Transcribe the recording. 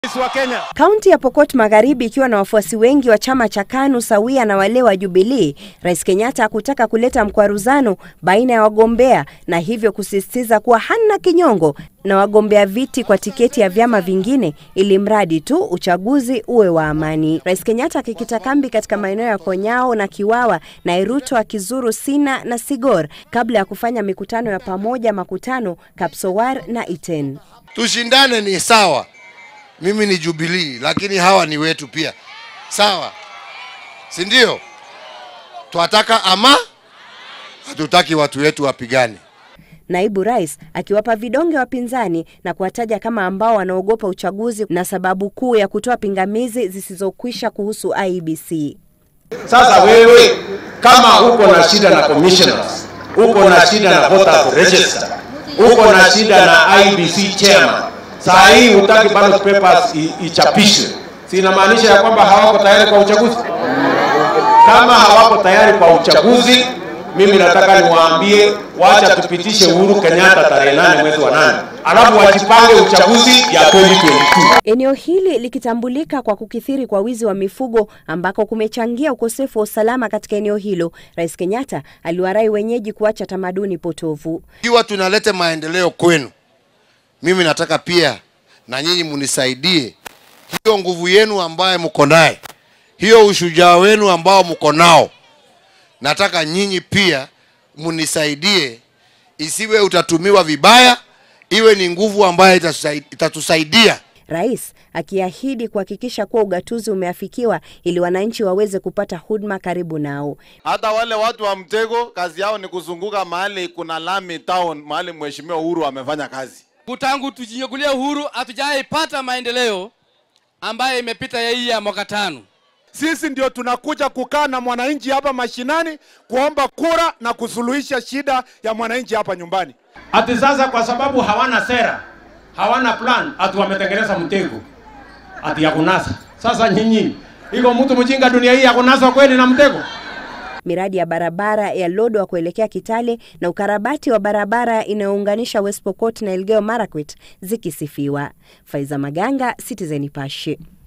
wa Kenya. Kaunti ya Pokot Magharibi ikiwa na wafuasi wengi wa chama cha KANU sawia na wale wa Jubilee, Rais Kenyatta hakutaka kuleta mkwaruzano baina ya wagombea na hivyo kusisitiza kuwa hana kinyongo na wagombea viti kwa tiketi ya vyama vingine ili mradi tu uchaguzi uwe wa amani. Rais Kenyatta akikita kambi katika maeneo ya Konyao na Kiwawa na Iruto akizuru Sina na Sigor kabla ya kufanya mikutano ya pamoja makutano Kapsowar na Iten. Tushindane ni sawa, mimi ni Jubilee, lakini hawa ni wetu pia, sawa, si ndio? Twataka ama hatutaki watu wetu wapigane. Naibu rais akiwapa vidonge wapinzani na kuwataja kama ambao wanaogopa uchaguzi na sababu kuu ya kutoa pingamizi zisizokwisha kuhusu IEBC. Sasa wewe kama uko na shida na commissioners, uko na shida na voters register, uko na shida na IBC chairman, saa hii hutaki ballot papers i- ichapishwe, si inamaanisha ya kwamba hawako tayari kwa uchaguzi? Kama hawako tayari kwa uchaguzi, mimi nataka niwaambie, wacha tupitishe Uhuru Kenyatta tarehe nane mwezi wa nane, alafu wajipange uchaguzi ya 2022. Eneo hili likitambulika kwa kukithiri kwa wizi wa mifugo ambako kumechangia ukosefu wa usalama katika eneo hilo, Rais Kenyatta aliwarai wenyeji kuacha tamaduni potovu. Ikiwa tunaleta maendeleo kwenu, mimi nataka pia na nyinyi munisaidie hiyo nguvu yenu ambayo mko naye, hiyo ushujaa wenu ambao mko nao, nataka nyinyi pia munisaidie, isiwe utatumiwa vibaya, iwe ni nguvu ambayo itatusai- itatusaidia Rais akiahidi kuhakikisha kuwa ugatuzi umeafikiwa ili wananchi waweze kupata huduma karibu nao. Hata wale watu wa mtego kazi yao ni kuzunguka mahali kuna lami town, mahali mheshimiwa Uhuru amefanya kazi. Tangu tujinyakulie uhuru hatujaipata maendeleo ambayo imepita ya hii ya mwaka tano. Sisi ndio tunakuja kukaa na mwananchi hapa mashinani kuomba kura na kusuluhisha shida ya mwananchi hapa nyumbani. Ati sasa kwa sababu hawana sera, hawana plan, ati wametengeneza mtego ati ya kunasa. Sasa nyinyi, iko mtu mjinga dunia hii ya kunaswa kweli na mtego? Miradi ya barabara ya Lodwar kuelekea Kitale na ukarabati wa barabara inayounganisha West Pokot na Elgeyo Marakwet zikisifiwa. Faiza Maganga, Citizen Nipashe.